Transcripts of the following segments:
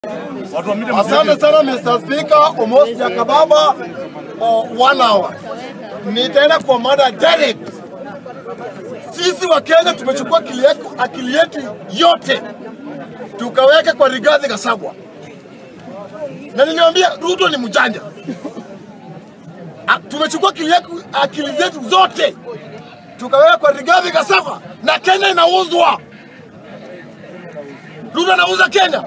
Asante sana Mr. Speaker, almost Jakababa for one hour. Nitaenda kwa mada direct. Sisi wa Kenya tumechukua akili yetu, akili yetu yote tukaweka kwa Rigathi Gachagua, na niliwaambia Ruto ni mjanja. A- Tumechukua akili, yetu, akili zetu zote tukaweka kwa Rigathi Gachagua, na Kenya inauzwa. Ruto anauza Kenya.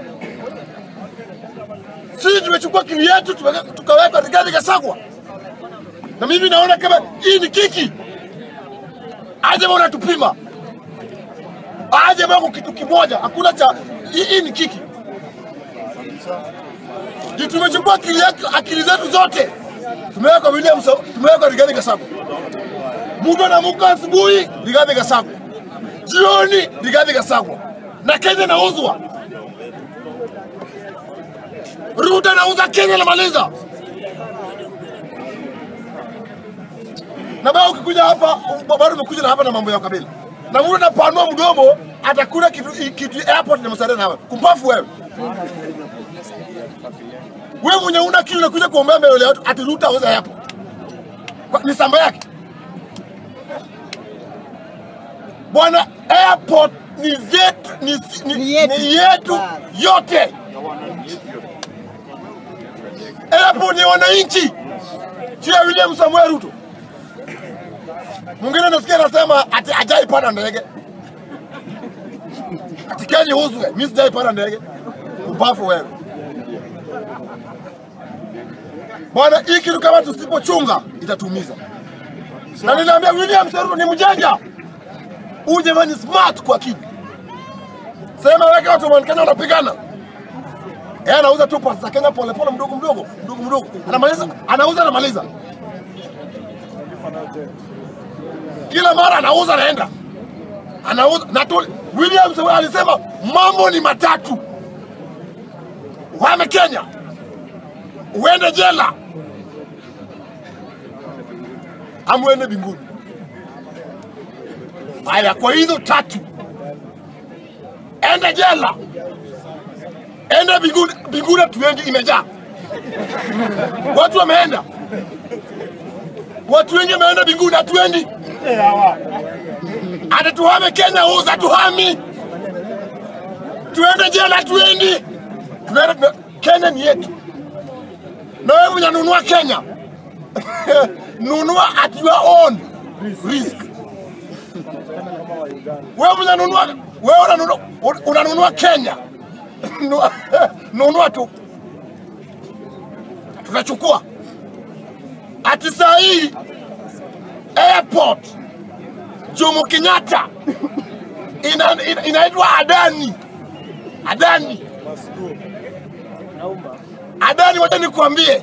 Sisi tumechukua akili yetu tumeweka- tukaweka Rigathi Gachagua, na mimi naona kama hii ni kiki. Aje bwana tupima, aje bwana kitu kimoja, hakuna cha hii, hii ni kiki. Ndio tumechukua akili, yetu- akili zetu zote tumeweka William, Sa- tumeweka Rigathi Gachagua. Mtu anaamka asubuhi Rigathi Gachagua, jioni Rigathi Gachagua, na Kenya inauzwa. Ruto anauza Kenya namaliza. Na bado ukikuja hapa bado umekuja na hapa na mambo ya ukabila. Na mtu anapanua mdomo atakula kitu kitu airport na msaada hapa. Kumpafu wewe. Wewe mwenye una kitu unakuja kuombea mbele ya watu ati Ruto auza hapo. Kwa, ni samba yake. Bwana airport ni zetu ni, ni, ni, yetu. ni yetu yote. Airport ni wananchi, sio ya William Samuel Ruto. Mwingine nasikia anasema ati hajaipanda ndege, ati Kenya uzwe. Mimi sijaipanda ndege, ubafu wewe bwana. Hii kitu kama tusipochunga itatumiza, na ninaambia William Samuel Ruto ni mjanja. Huyu jamani ni smart kwa akili. Sema weke watu wa Kenya wanapigana yeye anauza tu pasi za Kenya pole pole, mdogo mdogo mdogo mdogo, anamaliza anauza anamaliza, kila mara anauza anaenda anauza na tu, William Samoei alisema mambo ni matatu: uhame Kenya, uende jela, ama uende mbinguni. Haya, kwa hizo tatu, ende jela enda mbinguni, mbinguni hatuendi, imejaa watu wameenda, watu wengi wameenda mbinguni, hatuendi. Hata tuhame Kenya, uza tuhami, tuende jela, hatuendi. Tunaenda, tuna- Kenya ni yetu, na wewe mwenye nunua Kenya nunua at your own risk. Wewe mwenye nunua, wewe unanunua, unanunua Kenya Nunua- nunua tu, tutachukua ati saa hii airport Jomo Kenyatta ina, ina, inaitwa Adani. Adani, Adani, wacha nikwambie,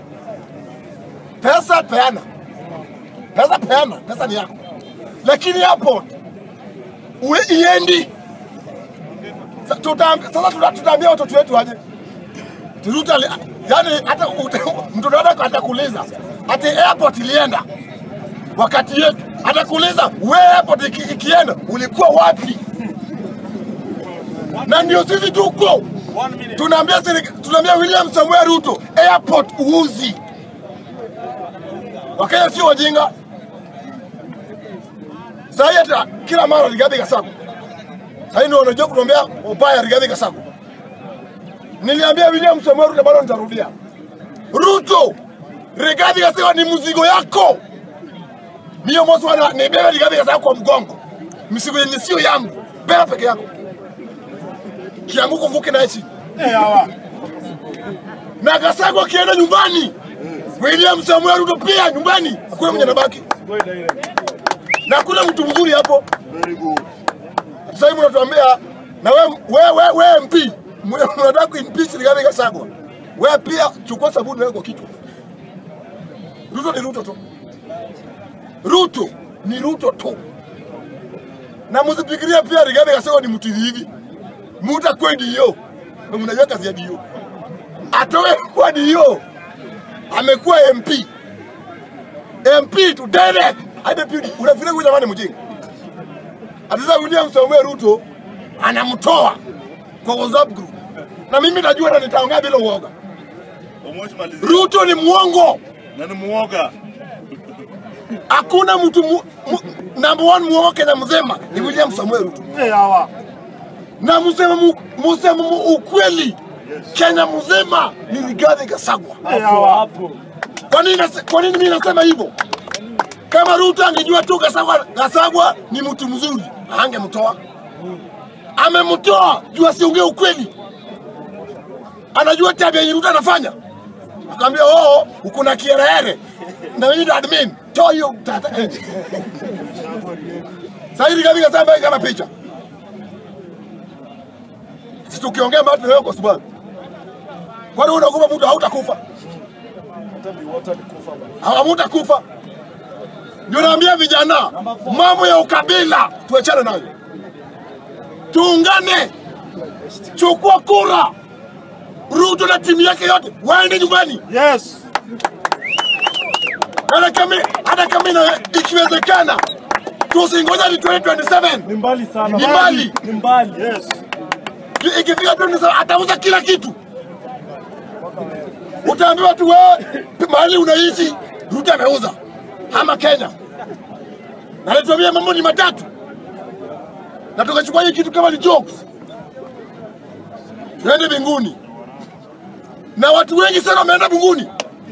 pesa peana, pesa peana, pesa ni yako, lakini airport uwe iendi Sa- tuta- sasa tuta- tutaambia watoto wetu aje Ruto ali- yani hata ute- mtoto wako atakuuliza ati airport ilienda wakati yetu, atakuuliza we airport iki, ikienda ulikuwa wapi? Na ndio sisi tuko tunaambia serika- tunaambia William Samuel Ruto airport uuzi. Wakenya sio wajinga. Sasa hata kila mara Rigathi Gachagua sasa ndio wanajua kutuambia ubaya Rigathi Gachagua. Niliambia William Samoei Ruto bado nitarudia. Ruto, Rigathi Gachagua ni mzigo yako. Mio mosi wana nibebe Rigathi Gachagua kwa mgongo. Mzigo yenye sio yangu. Beba peke yako. Kianguko vuke naye chini. Na Gachagua akienda nyumbani. William Samoei Ruto pia nyumbani. Hakuna mwenye anabaki. Na hakuna mtu mzuri hapo. Sasa hivi unatuambia na we, we, we, we MP mwe- unataka kuimpeach Rigathi Gachagua. Wewe pia chukua sabuni wewe kwa kichwa. Ruto ni Ruto tu. Ruto ni Ruto tu. Na msifikirie pia Rigathi Gachagua ni mtu hivi. Mtu akwe dio. Na mnajua kazi ya dio. Atoe kwa dio. Amekuwa MP. MP tu direct. Hadi deputy. Unafikiri huyu jamani mjinga? Atiza William Samuel Ruto anamtoa kwa WhatsApp group na mimi najua na nitaongea bila uoga. Omosh malizia. Ruto ni mwongo. Na ni muoga. Hakuna mtu mu, mu, number one mwongo Kenya mzima ni William Samuel Ruto, Eh, hawa. na msema mu, msema mu, ukweli Kenya mzima ni Rigathi Gachagua. Eh, hawa. Kwa nini nase- kwa nini mimi nasema hivyo? Kama Ruto angejua tu Gachagua, Gachagua ni mtu mzuri, angemtoa. Amemtoa juu asiongee ukweli. Anajua tabia yenye Ruto anafanya. Akamwambia oh, uko na kiherehere na mimi ndo admin, toa hiyo tata. Sasa hivi Rigathi Gachagua kama picha. Sisi tukiongea mambo leo kwa sababu kwani unaogopa mtu hautakufa? Hamutakufa. Ndio naambia vijana, mambo ya ukabila tuachane nayo, tuungane, chukua kura. Ruto na timu yake yote waende nyumbani, Yes. hata kama hata kama ina- ikiwezekana, tusingoja ni 2027 Ni mbali sana. Ni mbali. Ni mbali. Yes. ikifika 2027 atauza kila kitu. Utaambiwa tu wewe mahali unaishi Ruto ameuza ama Kenya, na alituambia mambo ni matatu, na tukachukua hii kitu kama ni jokes, tuende mbinguni. Na watu wengi sana wameenda mbinguni,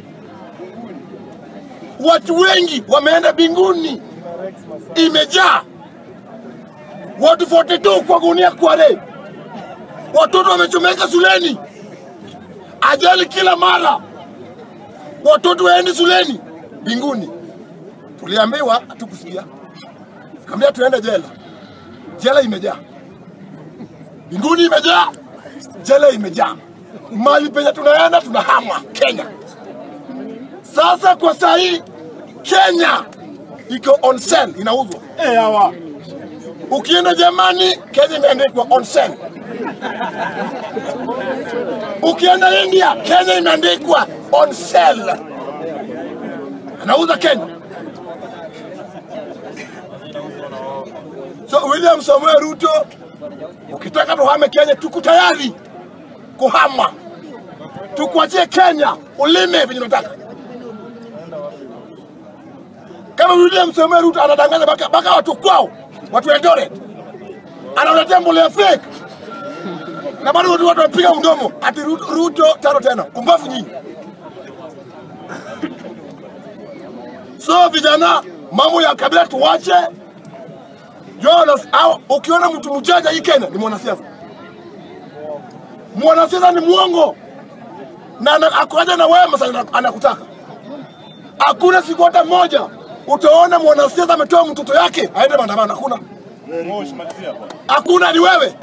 watu wengi wameenda mbinguni, imejaa watu 42 kwa gunia kwa rei watoto wamechomeka shuleni, ajali kila mara, watoto waendi shuleni. Mbinguni tuliambiwa, hatukusikia. Kaambia tuende jela, jela imejaa. Mbinguni imejaa, jela imejaa. Mali penye tunaenda tunahama Kenya. Sasa kwa saa hii Kenya iko on sale, inauzwa. Eh, hawa. Ukienda Germany, Kenya imeandikwa on sale. Ukienda India, Kenya imeandikwa on sale. Anauza Kenya. So William Samuel Ruto, ukitaka tuhame Kenya, tuko tayari kuhama, tukuachie Kenya ulime venye unataka. Kama William Samuel Ruto anadanganya baka, baka watu kwao, watu wa Eldoret, analetea mbolea fake na bado watu watu wanapiga mdomo ati Ruto, Ruto tano tena, kumbafu nyinyi. So vijana, mambo ya kabila tuwache. Jonas, au ukiona mtu mjanja hii Kenya ni mwanasiasa. Mwanasiasa ni mwongo na ana- akuaja na wewe masa anakutaka. Hakuna siku hata moja utaona mwanasiasa ametoa mtoto yake aende maandamano. Hakuna, Omosh malizia hapa. hakuna, ni wewe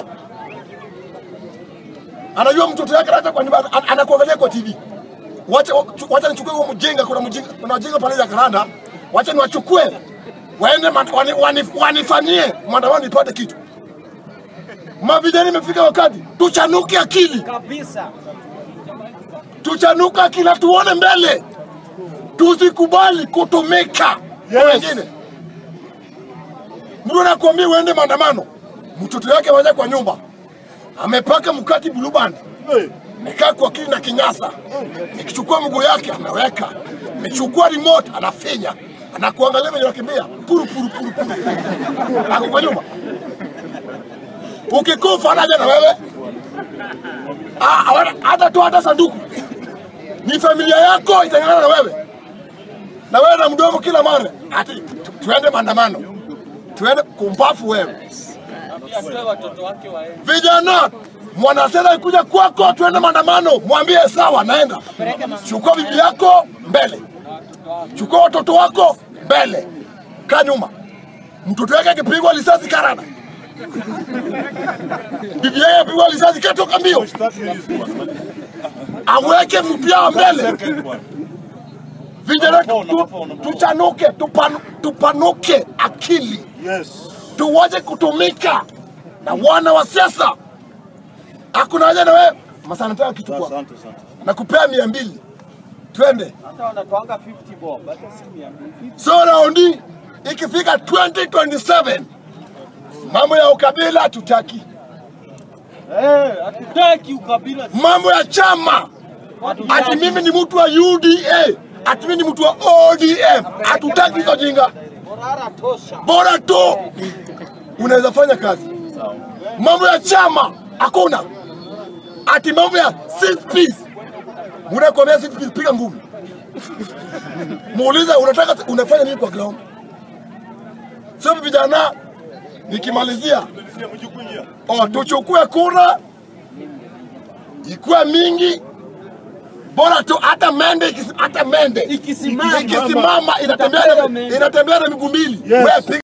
anajua mtoto yake hata kwa nyumba an- anakuangalia kwa TV. Wacha wacha nichukue huo mjinga, kuna mjinga, kuna mjinga pale ya Karanda, wacha niwachukue waende man- wani- wani- wanifanyie maandamano nipate kitu. Mavijana, imefika wakati tuchanuke akili, Kabisa. tuchanuke akili, na tuone mbele, tusikubali kutumika kwa Yes. wengine. Mtu anakuambia uende maandamano, mtoto yake waja kwa nyumba amepaka mkati blue band Eh, Nikaa kwa kili na kinyasa, nikichukua mguu yake anaweka, nichukua remote anafinya, anakuangalia venye unakimbia puru puru puru puru, ako kwa nyuma. Ukikufa anaja na wewe Ah, hawana- hata tu hata sanduku, ni familia yako itangana na wewe, na wewe na mdomo kila mara ati tu- tuende maandamano, tuende kumbafu wewe Atoe watoto wake waende. vijana mwanasela ikuja kwako tuende maandamano mwambie sawa naenda chukua bibi yako mbele chukua watoto wako mbele kaa nyuma mtoto wake akipigwa risasi karada bibi yake apigwa risasi katoka mbio that means bwana. aweke mtu yao mbele Second bwana. vijana tu- Unapona, tu- unapona. tuchanuke tupanu- tupanuke akili Yes. tuwache kutumika na wana wa siasa hakuna haja na wewe masaa nataka kichukua Asante, asante. na kupea mia mbili twende Hata wanatoanga 50 bob, hata si 200. so raundi ikifika 2027 mambo ya ukabila hatutaki Eh, hatutaki ukabila. mambo ya chama ati mimi ni mtu wa UDA, ati mimi ni mtu wa ODM. Hatutaki hizo jinga, Morara tosha. bora tu unaweza fanya kazi. Mambo ya chama hakuna, ati mambo ya six piece. Unakwambia six piece, piga ngumi, muuliza unataka unafanya nini kwa ground. Sasa vijana, nikimalizia Sio mjikuingia. oh, tuchukue kura ikuwe mingi bora tu hata mende ikisi- hata mende Ikisimama. ikisimama inatembea na- inatembea na miguu mbili Yes. Wewe piga